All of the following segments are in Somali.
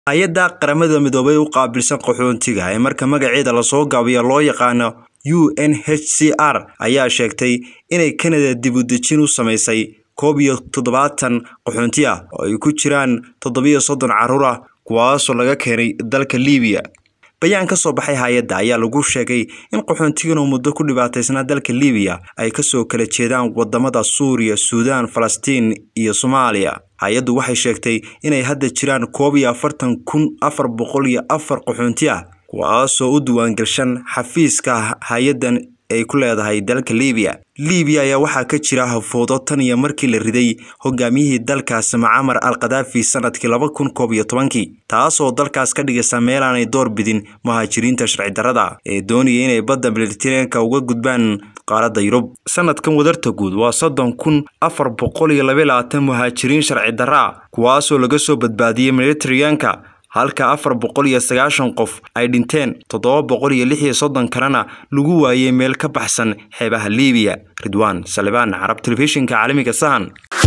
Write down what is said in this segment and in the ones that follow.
hay-adda qaramada midoobay u qaabilsan qaxoontiga ee marka magaceeda lasoo gaabiyo loo yaqaano u n h c r ayaa sheegtay inay kanada dib u dejin u samaysay koob iyo toddobaatan qaxoonti ah oo ay ku jiraan toddobiyo soddon carruur ah kuwaasoo laga keenay dalka liibiya bayaan ka soo baxay hay-adda ayaa lagu sheegay in qaxoontigan oo muddo ku dhibaataysnaa dalka liibiya ay kasoo kala jeedaan wadamada suuriya suudaan falastiin iyo soomaaliya hay-addu waxay sheegtay inay hadda jiraan koob iyo afartan kun afar boqol iyo afar qaxoonti ah kuwaasoo u diiwaangashan xafiiska hay-addan ay ku leedahay dalka liibiya liibiya ayaa waxaa ka jira hafoodo tan iyo markii la riday hogaamiyihii dalkaas macamar al khadaafi sanadkii laba kun koob iyo tobankii taasoo dalkaas ka dhigaysa meelaanay door bidin muhaajiriinta sharci darrada ee doonaya inay badda militarenka uga gudbaan qaaradda yurub sanadkan wadarta guud waa soddon kun afar boqol iyo laba labaatan muhaajiriin sharci darra ah kuwaasoo laga soo badbaadiyey militariyanka halka afar boqol iyo sagaashan qof ay dhinteen toddoba boqol iyo lix iyo soddon kalena lagu waayey meel ka baxsan xeebaha liibiya ridwaan salibaan carab telefishinka caalamiga sahan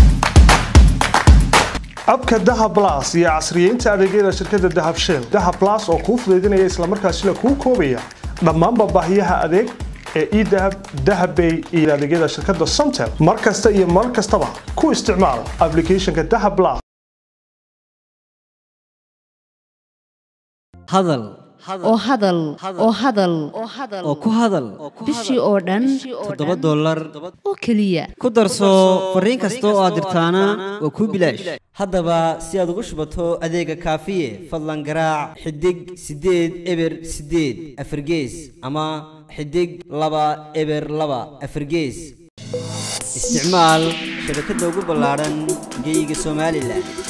abka dahab las iyo casriyeynta adeegyada shirkadda dahab shell dahab las oo kuu fudaydinaya islamarkaasina kuu koobaya dhammaanba baahiyaha adeeg ee edahab dahabbay iyo adeegyada shirkadda somtel mar kasta iyo mar kastaba ku isticmaal aplicathonka dahab las hadal oo hadal oo hadal oo ku hadal bishii oo dhan toddoba dollar oo keliya ku darso fariin kasta oo aad dirtaana waa kuu bilaash haddaba si aad ugu shubato adeega kaafiye fadlan garaac xidig siddeed eber siddeed afargees ama xidig laba eber laba afargees isticmaal shabakadda ugu ballaadhan geyga somalilan